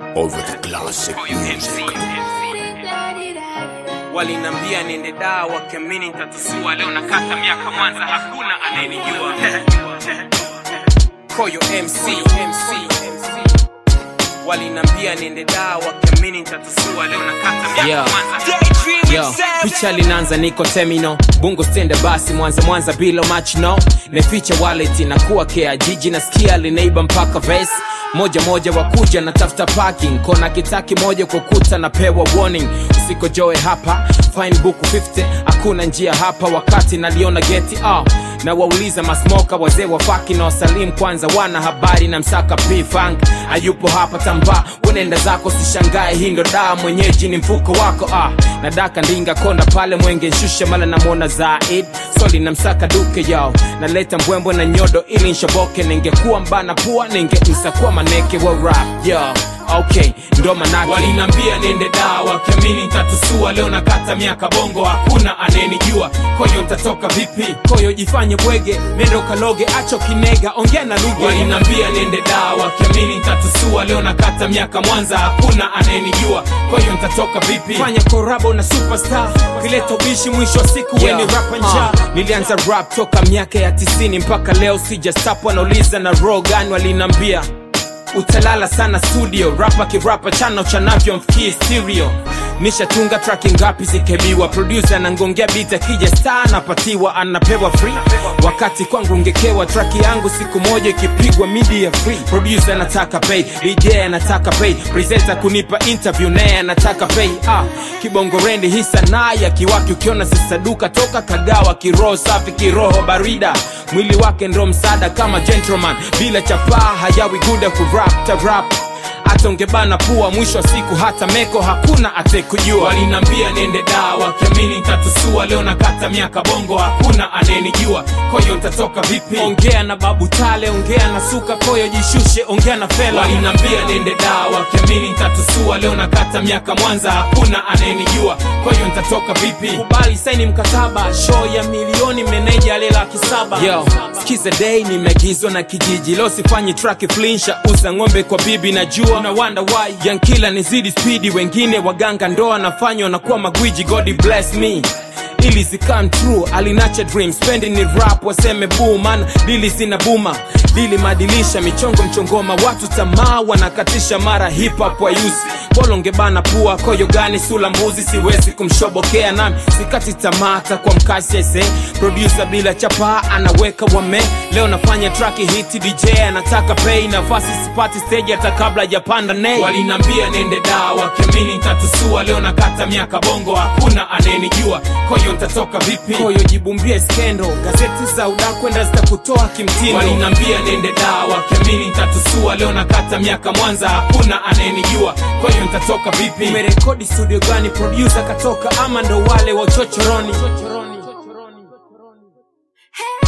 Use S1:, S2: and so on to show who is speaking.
S1: over the classic music.
S2: walinambia niende daa wakiamini nitatusua leo nakata miaka mwanza hakuna anayenijua koyo mc MC. walinambia niende daa wakiamini nitatusua leo nakata miaka
S3: Yeah.
S2: mwanza
S3: Yo, picha linaanza niko temino bungo stende basi mwanza mwanza bila match no neficha wallet inakuwa kea jiji nasikia linaiba mpaka vesi moja moja wakuja na tafuta parking kona kitaki moja kwa kuta napewa warning usikojoe hapa fine buku 50 hakuna njia hapa wakati naliona geti ah na wauliza masmoka wazee wa faki na wasalimu kwanza wana habari na msaka pfang ayupo hapa tamba wenenda zako sishangae hii ndo daa mwenyeji ni mfuko wako ah na daka ndinga konda pale mwenge nshushe mala namwona zaid soli na msaka duke yao naleta mbwembwe na nyodo ili nshoboke ningekuwa mbana pua ninge msakua maneke wa rap yo okay ndo manake walinambia niende daa wakiamini ntatusua leo nakata miaka bongo hakuna anayenijua koyo ntatoka vipi koyo jifanye bwege nendo kaloge acho kinega ongea na lugha walinambia niende daa wakiamini ntatusua leo nakata miaka mwanza hakuna anayenijua koyo ntatoka vipi fanya korabo na superstar kileta ubishi mwisho wa siku yeah. weni rapa njaa nilianza rap toka miaka ya tisini mpaka leo sijastap wanauliza na roho gani walinambia utalala sana studio rapa kirapa chano chanavyo mfikie stereo nishatunga traki ngapi zikebiwa producer anangongea beat akija star anapatiwa anapewa free wakati kwangu ungekewa traki yangu siku moja ikipigwa media free producer anataka pay dj anataka pay presenter kunipa interview naye anataka pay ah kibongo rendi hii sanaa ya kiwaki ukiona sisaduka toka kagawa kiroho safi kiroho barida mwili wake ndo msaada kama gentleman bila chapaa hajawi guda kurap tarap hata ungebana pua mwisho wa siku hata meko hakuna atekujua walinambia niende daa wakiamini ntatusua leo nakata miaka bongo hakuna anayenijua koyo ntatoka vipi ongea na babu tale ongea na suka koyo jishushe ongea na fela walinambia niende daa wakiamini ntatusua leo nakata miaka mwanza hakuna anayenijua koyo ntatoka vipi kubali saini mkataba show ya milioni meneja ale laki saba Yo, skiza day nimeagizwa na kijiji leo sifanyi track flinsha uza ng'ombe kwa bibi najua na wanda why yankila nizidi spidi wengine waganga ndoa nafanywa nakuwa magwiji god bless me ili zikam true alinacha dream spendi ni rap waseme buu mana dili zina buma dili madilisha michongo mchongoma watu tamaa wanakatisha mara hip hop wayuzi bolongebana pua koyo gani sula mbuzi siwezi kumshobokea nami sikati tamata kwa mkasi ese producer bila chapa anaweka wame leo nafanya traki hiti dj anataka pay nafasi sipati stage hata kabla japanda nei walinambia niende daa wakiamini ntatusua leo nakata miaka bongo hakuna anayenijua koyo ntatoka vipi koyo jibumbie skendo gazeti za udakwenda zitakutoa kimtindo walinambia niende daa wakiamini ntatusua leo nakata miaka mwanza hakuna anayenijua koyo ntatoka vipi umerekodi studio gani producer katoka ama ndo wale wa uchochoroni